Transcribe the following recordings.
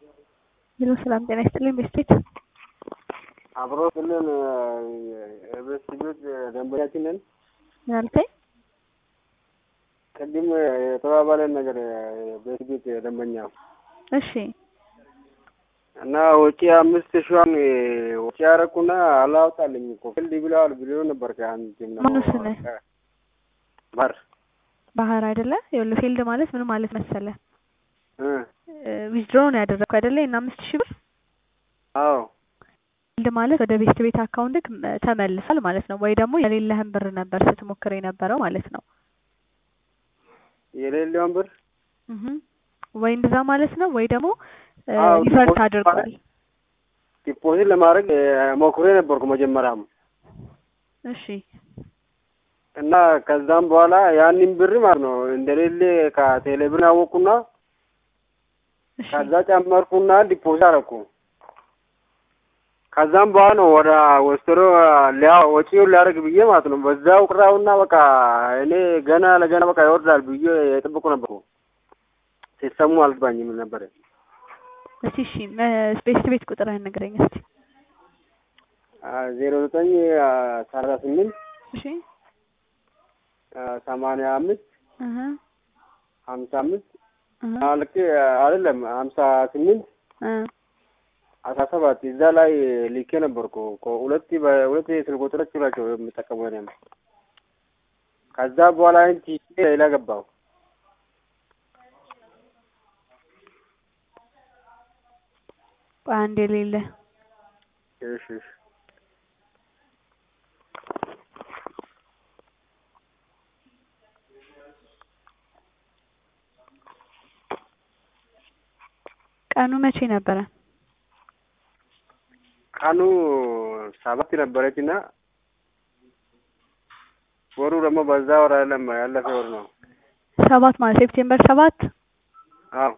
ሄሎ ሰላም ጤና ይስጥልኝ ቤስቴት አብሮ ክልል ቤት ቤት ደንበኛችን ነን። ምን አልከኝ? ቅድም የተባባለን ነገር ቤት ቤት ደንበኛ እሺ እና ወጪ አምስት ሺዋን ወጪ ያረኩና አላወጣልኝ እኮ ፊልድ ብለዋል ብሎ ነበር። ከአንድ ማነው ስምህ? ባር ባህር አይደለ? ይኸውልህ ፊልድ ማለት ምን ማለት መሰለ እ ዊዝድሮ ነው ያደረግኩ አይደለ? እና አምስት ሺህ ብር አዎ ፊልድ ማለት ወደ ቤስት ቤት አካውንትክ ተመልሷል ማለት ነው። ወይ ደግሞ የሌለህን ብር ነበር ስትሞክር የነበረው ማለት ነው። የሌለውን ብር እህ ወይ እንደዛ ማለት ነው። ወይ ደግሞ አዎ፣ ሪቨርስ ዲፖዚት አድርጓል። ማለት ዲፖዚት ለማድረግ ሞክሬ ነበርኩ መጀመሪያም እሺ እና ከዛም በኋላ ያንን ብር ማለት ነው እንደሌለ ከቴሌብር አወቁና እሺ ከዛ ጨመርኩና ዲፖዚት አረኩ። ከዛም በኋላ ነው ወደ ወስተሮ ሊያ ወጪውን ሊያደርግ ብዬ ማለት ነው በዛው ቅራውና በቃ እኔ ገና ለገና በቃ ይወርዳል ብዬ የጠበቁ ነበርኩ። ሲሰሙ አልገባኝም ነበር። እስቲ እሺ ቤስት ቤት ቁጥርህን ንገረኝ እስቲ። ዜሮ ዘጠኝ ሰላሳ ስምንት እሺ ሰማንያ አምስት እህ ሀምሳ አምስት እህ ልክ አይደለም ሀምሳ ስምንት እ አስራ ሰባት እዛ ላይ ልኬ ነበርኩ እኮ ሁለት በሁለት የስልክ ቁጥሮች ናቸው የምጠቀሙ እኔም ከዛ በኋላ እንጂ ሌላ ገባው ቆይ አንዴ የሌለ እሺ እሺ ቀኑ መቼ ነበረ? ቀኑ ሰባት ነበረች እና ወሩ ደግሞ በዛ ወር አይደለም ያለፈ ወር ነው። ሰባት ማለት ሴፕቴምበር ሰባት አዎ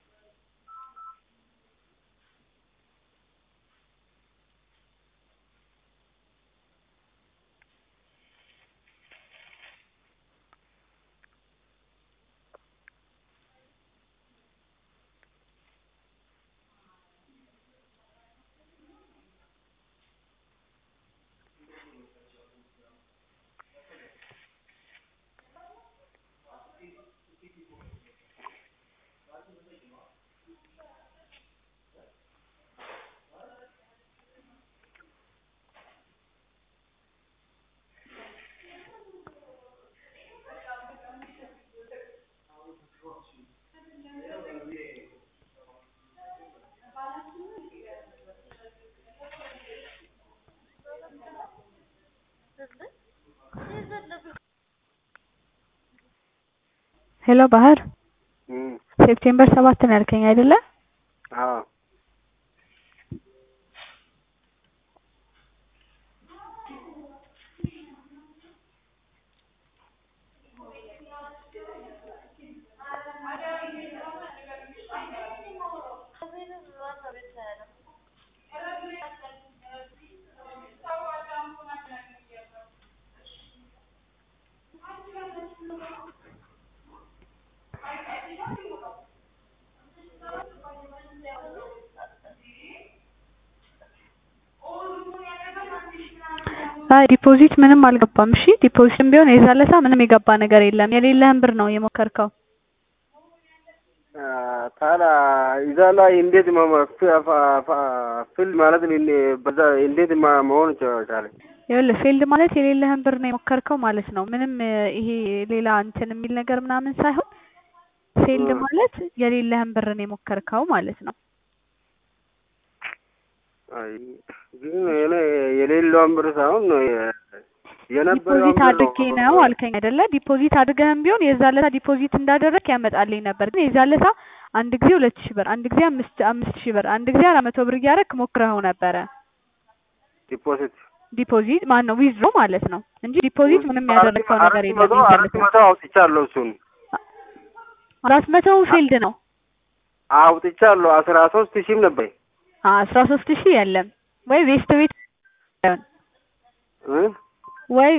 ሄሎ ባህር እም ሴፕቴምበር ሰባት ነው ያልከኝ አይደለ? አዎ አይ ዲፖዚት ምንም አልገባም። እሺ ዲፖዚትም ቢሆን የዛለታ ምንም የገባ ነገር የለም። የሌለህን ብር ነው የሞከርከው። ታዲያ እዛ ላይ እንዴት ፊልድ ማለት በዛ እንዴት ማ- መሆን ቻለ? ይኸውልህ ፊልድ ማለት የሌለህን ብር ነው የሞከርከው ማለት ነው። ምንም እ ይሄ ሌላ እንትን የሚል ነገር ምናምን ሳይሆን ፊልድ እ ማለት የሌለህን ብር ነው የሞከርከው ማለት ነው። አይ ግን እኔ የሌለውን ብር ሳይሆን የነበረውን ዲፖዚት ብር አድርጌ ነው አልከኝ አይደለ? ዲፖዚት አድርገህም ቢሆን የዛለታ ዲፖዚት እንዳደረግ ያመጣልኝ ነበር። ግን የዛለታ አንድ ጊዜ ሁለት ሺህ ብር፣ አንድ ጊዜ አምስት አምስት ሺህ ብር፣ አንድ ጊዜ አራት መቶ ብር እያደረግክ ሞክረኸው ነበረ። ዲፖዚት ዲፖዚት ማን ነው ዊዝድሮ ማለት ነው እንጂ ዲፖዚት ምንም ያደረግከው ነገር አራት የለም። መቶ አራት የዛለታ መቶ አውጥቻለሁ። እሱን አራት መቶ ፊልድ ነው አውጥቻለሁ። አስራ ሶስት ሺህም ነበር አስራ ሶስት ሺህ የለም ወይ ቬስት ቤት እ ወይ